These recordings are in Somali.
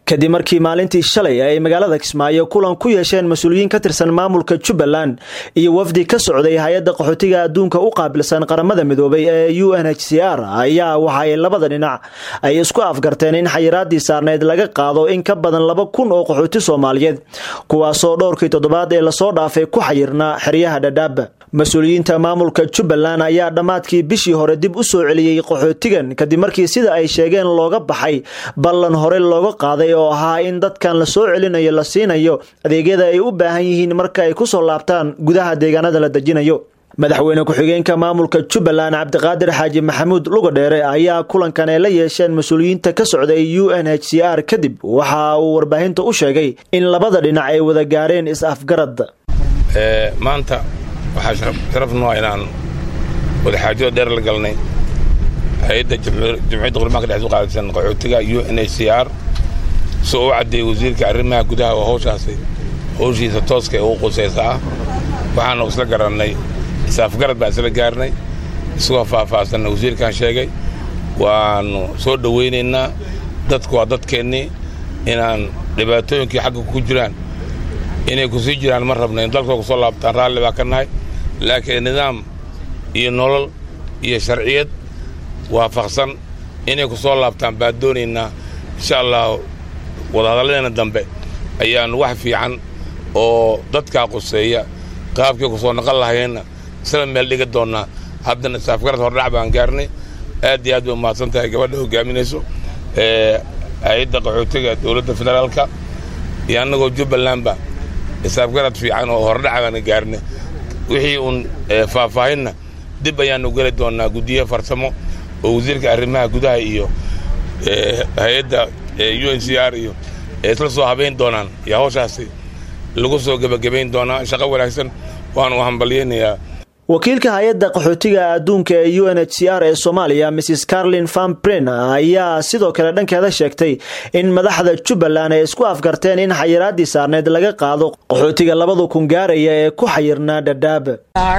kadib markii maalintii shalay ay magaalada kismaayo kulan ku yeesheen mas-uuliyiin ka tirsan maamulka jubbaland iyo wafdi ka socday hay-adda qaxootiga adduunka u qaabilsan qaramada midoobay ee u n h c r ayaa waxa ay labada dhinac ay isku afgarteen in xayiraadii saarneyd laga qaado in ka badan laba kun oo qaxooti soomaaliyeed kuwaasoo dhowrkii toddobaad ee lasoo dhaafay ku xayirnaa xeryaha dhadhaab mas-uuliyiinta maamulka jubbaland ayaa dhammaadkii bishii hore dib u soo celiyey qaxootigan kadib markii sida ay sheegeen looga baxay ballan hore looga qaaday oo ahaa in dadkan la soo celinayo la siinayo adeegyada ay u baahan yihiin marka ay kusoo laabtaan gudaha deegaanada la dejinayo madaxweyne ku-xigeenka maamulka jubbaland cabdiqaadir xaaji maxamuud lugadheere ayaa kulankan ay la yeesheen mas-uuliyiinta ka socday u n h c r kadib waxa uu warbaahinta u sheegay in labada dhinac ay wada gaareen is-afgarad maanta waxaa sharaf noo inaan wadaxaajada dheer la galnay hay-adda jumciyadda qurmaanka dhex u qaadaysan qaxootiga u n h c r soo u caddeeyey wasiirka arrimaha gudaha oo hawshaasi hawshiisa tooska ee ugu qusaysa ah waxaanu isla garannay is-afgarad baan isla gaarnay isagoo faahfaahsanna wasiirkan sheegay waannu soo dhowaynaynaa dadku waa dadkeennii inaan dhibaatooyinkii xagga ku jiraan inay ku sii jiraan ma rabna in dalkoo ku soo laabtaan raalli baa ka nahay laakiin nidaam iyo nolol iyo sharciyad waafaqsan inay ku soo laabtaan baan doonaynaa insha allah wadahadalladeena dambe ayaannu wax fiican oo dadkaa quseeya qaabkii ku soo naqon lahayeenna isla meel dhiga doonnaa haddana isaafgarad hordhac baan gaarnay aad iyo aad bay umahadsan tahay gabadha hogaaminayso hay-adda qaxootiga dowladda federaalka iyo annagoo jubbalandba isaafgarad fiican oo hordhac baana gaarnay wixii uun faahfaahinna dib ayaannu geli doonnaa guddiye farsamo oo wasiirka arrimaha gudaha iyo hay-adda u n c r iyo isla soo habayn doonaan iyo hawshaasi lagu soo gebagabayn doonaa shaqo wanaagsan waanu hambalyaynayaa wakiilka hay-adda qaxootiga adduunka ee u n h c r ee soomaaliya mrs carlin famprin ayaa sidoo kale dhankeeda sheegtay in madaxda jubbaland ay isku afgarteen in xayiraadii saarneyd laga qaado qaxootiga labada kun gaaraya ee ku xayirnaa dhadhaab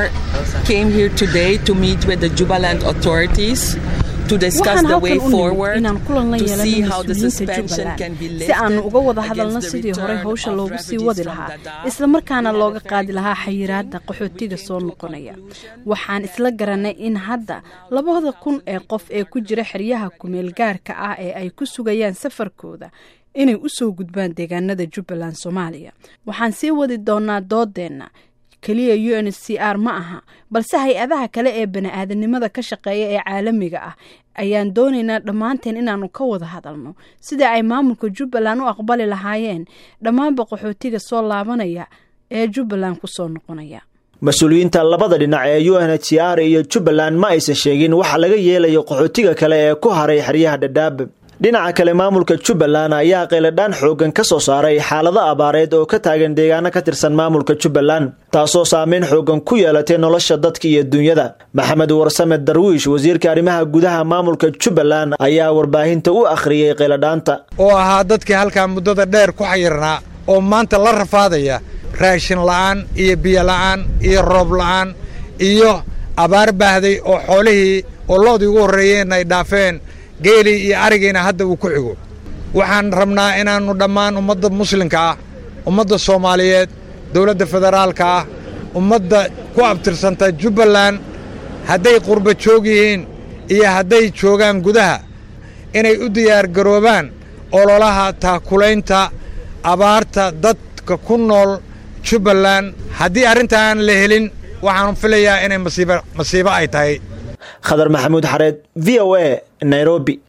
waxaan halkan u nimid inaan kulan la yeelano mas-uuliyiinta jubbaland si aanu uga wada hadalno sidii horey hawsha loogu sii wadi lahaa islamarkaana looga qaadi lahaa xayiraadda qaxootiga soo noqonaya waxaan isla garanay in hadda labada kun ee qof ee ku jira xeryaha kumeel gaarka ah ee ay ku sugayaan safarkooda inay u soo gudbaan deegaanada jubbaland soomaaliya waxaan sii wadi doonaa doodeenna keliya u n c r ma aha balse hay-adaha kale ee bani-aadanimada ka shaqeeya ee caalamiga ah ayaan doonaynaa dhammaanteen inaanu ka wada hadalno sida ay maamulka jubbaland u aqbali lahaayeen dhammaanba qaxootiga soo laabanaya ee jubbaland ku soo noqonaya mas-uuliyiinta labada dhinac ee u n h c r iyo jubbaland ma aysan sheegin waxa laga yeelayo qaxootiga kale ee ku haray xeryaha dhadhaab dhinaca kale maamulka jubbaland ayaa qayladhaan xoogan ka soo saaray xaalado abaareed oo ka taagan deegaano ka tirsan maamulka jubbaland taasoo saameyn xoogan ku yeelatay nolosha dadka iyo dunyada maxamed warsame darwiish wasiirka arrimaha gudaha maamulka jubbaland ayaa warbaahinta u akhriyey qayladhaanta oo ahaa dadkii halkaa muddada dheer ku xayirnaa oo maanta la rafaadaya raashin la'aan iyo biyo la'aan iyo roob la'aan iyo abaar baahday oo xoolihii oo loodii ugu horreeyeen ay dhaafeen geelii iyo arigiina hadda uu ku xigo waxaan rabnaa inaannu dhammaan ummadda muslimka ah ummadda soomaaliyeed dawladda federaalka ah ummadda ku abtirsanta jubbaland hadday qurba joog yihiin iyo hadday joogaan gudaha inay u diyaargaroobaan ololaha taakulaynta abaarta dadka ku nool jubbaland haddii arrintaan la helin waxaan filayaa inay masiibo ay tahay khadar maxamuud xareed v o a nairobi